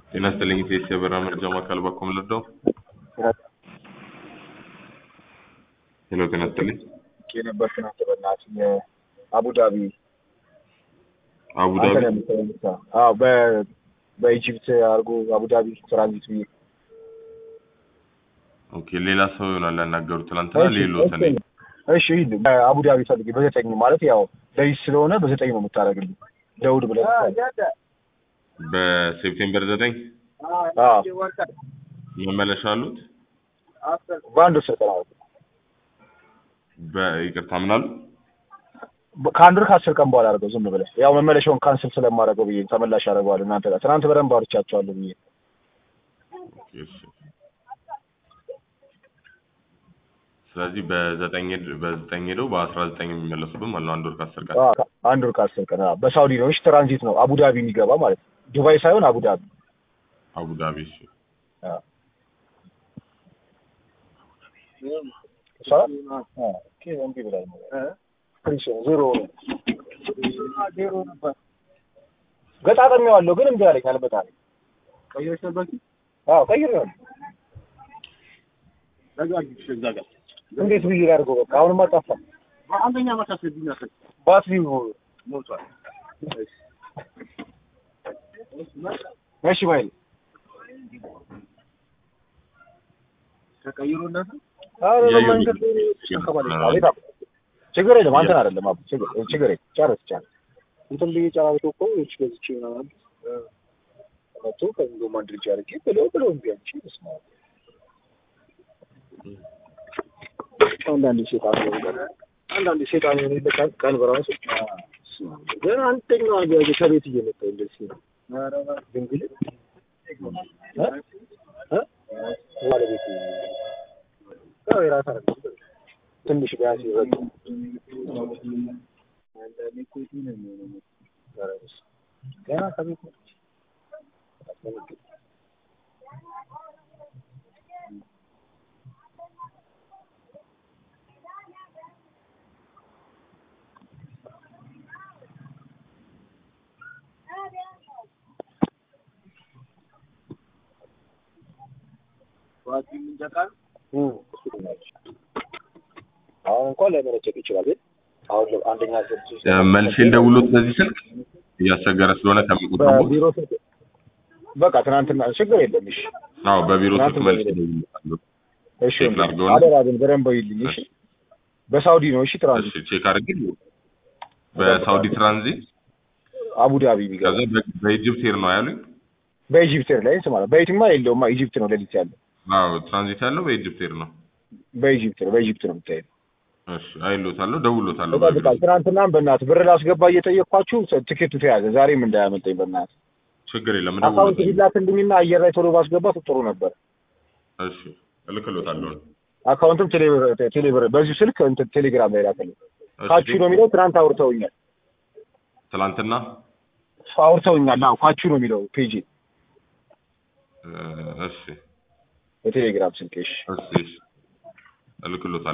ጤና ይስጥልኝ ቴስ የበራ መረጃ ማዕከል በኩል ልርዳው? ሄሎ ጤና ይስጥልኝ። የነበር ትናንት በእናትህ የአቡዳቢ አቡዳቢ አንተ ነው የምትሰራው? አዎ በ በኢጂፕት አድርጎ አቡዳቢ ትራንዚት ብዬ ኦኬ። ሌላ ሰው ይሆናል ያናገሩት ትናንትና ሌሎት እኔ እሺ ሂድ አቡዳቢ ፈልጌ በዘጠኝ ማለት ያው ለይስ ስለሆነ በዘጠኝ ነው የምታደርግልኝ ደውድ ብለህ በሴፕቴምበር ዘጠኝ አዎ መመለሻ አሉት። በአንድ ወር ስልጠና ነው በይቅርታ ምን አሉ? ከአንድ ወር ከአስር ቀን በኋላ አድርገው ዝም ብለህ ያው መመለሻውን ካንስል ስለማደርገው ብዬ ተመላሽ አደርገዋለሁ እናንተ ጋር ትናንት በደንብ አውርቻቸዋለሁ ብዬ ኦኬ፣ እሺ። ስለዚህ በዘጠኝ ሄድ- በዘጠኝ ሄደው በአስራ ዘጠኝ የሚመለሱብን ማለት ነው። አንድ ወር ከአስር ቀን አዎ፣ አንድ ወር ከአስር ቀን አዎ። በሳውዲ ነው እሺ ትራንዚት ነው አቡዳቢ የሚገባ ማለት ነው ዱባይ ሳይሆን አቡዳቢ አቡዳቢ። እሺ አዎ። እሷ አዎ፣ ኦኬ እምቢ ብላኝ ነው ፍሪሽ ነው ዜሮ ነው ዜሮ ነበር ገጣጠሚዋለሁ ግን እምቢ አለኝ አልበጣለኝ ቀይረሽ ነበር እንጂ አዎ ቀይሬዋለሁ ዘጋግሽ እዛ ጋር እንዴት ብዬ ላድርገው በቃ አሁንማ ጠፋ አንደኛ ዓመት አስረዱኝ አስረድ ባትሪው ሞቷል። እሺ ባይል ተቀይሮ እናት አረ እያየሁ በመንገድ ነው። ላይ ተሸከማለች። አቤት አባ ችግር የለም አንተን አይደለም አባ ችግር ችግር የለም ጨርስ ጨርስ እንትን ብዬ ጨራርሶ እኮ እች ገዝቼ ምናምን መጥቶ ከእንዶ አንድ ልጅ አድርጌ ብለው ብለው እምቢ አንቺ ስማ አንዳንድ ሴጣን ነው ነገር አንዳንድ ሴጣን የሆነ ይልቃል ቀን በራሱ ግን አንደኛው አገ ከቤት እየመጣ እንደዚህ ነው ድንግል እ እ ባለቤት ያው የራሳ ትንሽ ቢያንስ ይረዱ ገና ከቤት ነው ዋቲ ምንጀቃል አሁን እንኳን ላይመነጨቅ ይችላል ግን አሁን ለ- አንደኛ ስልክ እ፣ መልሼ ልደውልዎት በዚህ ስልክ እያስቸገረ ስለሆነ ከሚቆጥሩት በቢሮ ስልክ በቃ ትናንትና ችግር የለም እሺ አዎ በቢሮ ስልክ ትናንት መልሼ በቢሮ- እደውልልዎታለሁ። እሺ ቼክ ወንድም፣ ላድርገው ነው? አደራ ግን በደንብ ይልኝ እሺ በሳውዲ ነው እሺ ትራንዚት እሺ ቼክ አድርጌ በሳውዲ ትራንዚት አቡዳቢ የሚገባ ከዛ በ- በኢጅፕት ሄር ነው ያሉኝ። በኢጂፕት ኤር ላይ ስማ በየትማ የለውማ ኢጂፕት ነው ሌሊት ያለው አዎ ትራንዚት ያለው በኢጅፕት ሄር ነው። በኢጂፕት ነው በኢጂፕት ነው የምታየው እሺ አይሎታለሁ፣ ደውሎታለሁ። ይጠብቃል ትናንትናም በእናትህ ብር ላስገባ እየጠየቅኳችሁ ትኬቱ ተያዘ ዛሬም እንዳያመልጠኝ በእናትህ ችግር የለም አካውንት እደውልሎታለሁ። ቢላክልኝና አየር ላይ ቶሎ ባስገባት ጥሩ ነበር እሺ እልክሎታለሁ። አካውንትም ቴሌብር ቴሌብር በዚሁ ስልክ እንትን ቴሌግራም ላይ ላክልኝ እሺ ካቹ ነው የሚለው ትናንት አውርተውኛል ትላንትና አውርተውኛል አዎ ካቹ ነው የሚለው ፔጅ እ፣ እሺ የቴሌግራም ስልክ እሺ እሺ እሺ እልክሎታለሁ።